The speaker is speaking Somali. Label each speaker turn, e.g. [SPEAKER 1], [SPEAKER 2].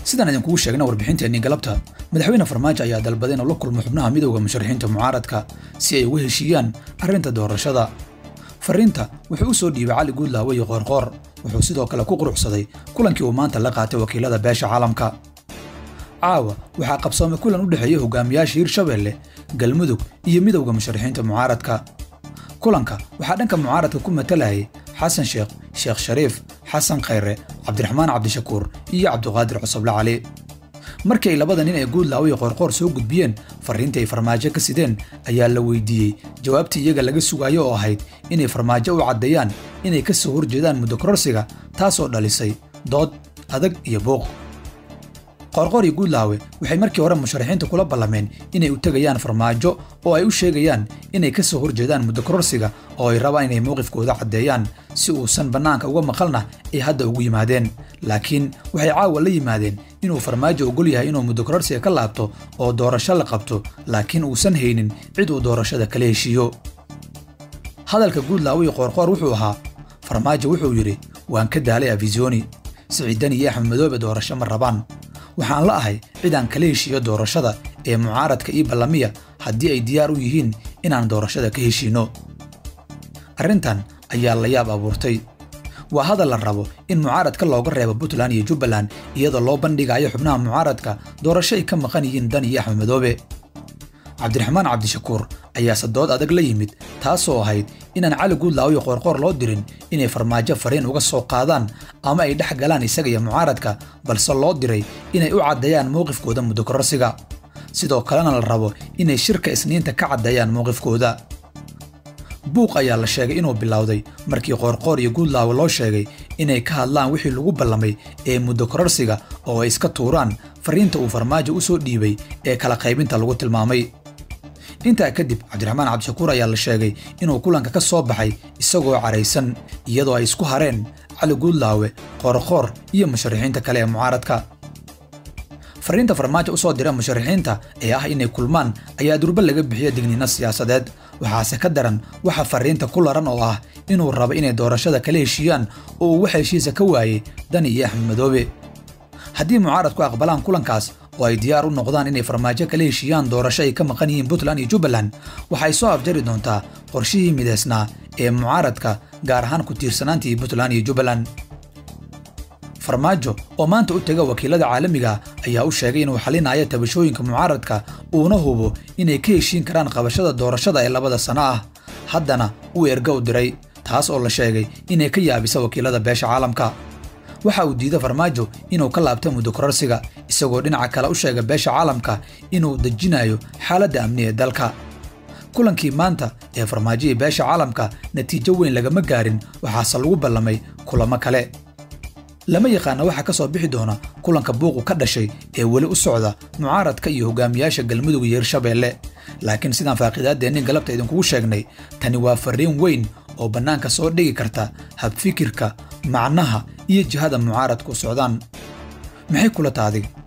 [SPEAKER 1] sidaan idinkugu sheegna warbixinteennii galabta madaxweyne farmaajo ayaa dalbaday inuu la kulmo xubnaha midowda musharaxiinta mucaaradka si ay uga heshiiyaan arrinta doorashada fariinta wuxuu u soo dhiibay cali guudlaawe iyo qoorqoor wuxuu sidoo kale ku quruxsaday kulankii uu maanta la qaatay wakiilada beesha caalamka caawa waxaa qabsoomay kulan u dhexeeya hogaamiyaasha hirshabeelle galmudug iyo midowda musharaxiinta mucaaradka kulanka waxaa dhanka mucaaradka ku matalayay xasan sheekh sheekh shariif xasan khayre cabdiraxmaan cabdishakuur iyo cabduqaadir cusuble cali markii ay labada nin ee guudlaawe iyo qoorqoor soo gudbiyeen farriintii ay farmaajo ka sideen ayaa la weydiiyey jawaabtii iyaga laga sugaayo oo ahayd inay farmaajo u caddeeyaan inay ka soo horjeedaan muddo kororsiga taasoo dhalisay dood adag iyo buuq qoorqoor iyo guudlaawe waxay markii hore musharaxiinta kula ballameen inay u tegayaan farmaajo oo ay u sheegayaan inay ka soo horjeedaan muddo kororsiga oo ay rabaan inay mowqifkooda caddeeyaan si uusan bannaanka uga maqalna ay hadda ugu yimaadeen laakiin waxay caawa la yimaadeen inuu farmaajo ogol yahay inuu muddo kororsiga ka laabto oo doorasho la qabto laakiin uusan haynin cid uu doorashada kala heshiiyo hadalka guudlaawe iyo qoorqoor wuxuu ahaa farmaajo wuxuu yidhi waan ka daalay afisoni siciidan iyo axmed madoobe doorasho ma rabaan waxaan la ahay cid aan kala heshiiyo doorashada ee mucaaradka iyo ballamiya haddii ay diyaar u yihiin inaan doorashada ka heshiinno arrintan ayaa la yaab abuurtay waa hadal la rabo in mucaaradka looga reebo puntland iyo jubbaland iyadoo loo bandhigayo xubnaha mucaaradka doorasho ay ka maqan yihiin dan iyo axmed madoobe cabdiraxmaan cabdishakuur ayaase dood adag la yimid taasoo ahayd inaan cali guudlaawo iyo qoorqoor loo dirin inay farmaajo fariin uga soo qaadaan ama ay dhex galaan isaga iyo mucaaradka balse loo diray inay u caddeeyaan mowqifkooda muddo kororsiga sidoo kalena la rabo inay shirka isniinta ka caddeeyaan mowqifkooda buuq ayaa la sheegay inuu bilowday markii qoorqoor iyo guudlaawo loo sheegay inay ka hadlaan wixii lagu ballamay ee muddo kororsiga oo ay iska tuuraan fariinta uu farmaajo u soo dhiibay ee kala qaybinta lagu tilmaamay intaa kadib cabdiraxmaan cabdishakuur ayaa la sheegay inuu kulanka ka soo baxay isagoo caraysan iyadoo ay isku hareen cali guudlaawe qoorqoor iyo musharaxiinta kale ee mucaaradka fariinta farmaajo u soo dira musharaxiinta ee ah inay kulmaan ayaa durba laga bixiya digniino siyaasadeed waxaase ka daran waxa fariinta ku laran oo ah inuu rabo inay doorashada kala heshiiyaan oo uu wax heshiisa ka waayey dani iyo axmed madoobe haddii mucaaradku aqbalaan kulankaas oo ay diyaar u noqdaan inay farmaajo kala heshiiyaan doorasho ay ka maqan yihiin puntland iyo jubbaland waxay soo afjari doontaa qorshihii midaysnaa ee mucaaradka gaar ahaan ku tiirsanaantii puntland iyo jubbaland farmaajo oo maanta u tega wakiilada caalamiga ayaa u sheegay inuu xalinayo tabashooyinka mucaaradka uuna hubo inay ka heshiin karaan qabashada doorashada ee labada sano ah haddana uu erga u diray taas oo la sheegay inay ka yaabisa wakiilada beesha caalamka waxa uu diiday farmaajo inuu ka laabto muddo kororsiga isagoo dhinaca kale u sheega beesha caalamka inuu dejinayo xaaladda amni ee dalka kulankii maanta ee farmaajihii beesha caalamka natiijo weyn lagama gaarin waxaase lagu ballamay kulamo kale lama yaqaana waxaa ka soo bixi doona kulanka buuqu ka dhashay ee weli u socda mucaaradka iyo hogaamiyaasha galmudug iyo hirshabeelle laakiin sidaan faaqiidaaddeennin galabta idinkugu sheegnay tani waa farriin weyn oo bannaanka soo dhigi karta habfikirka macnaha iyo jihada mucaaradku socdaan maxay kula taadig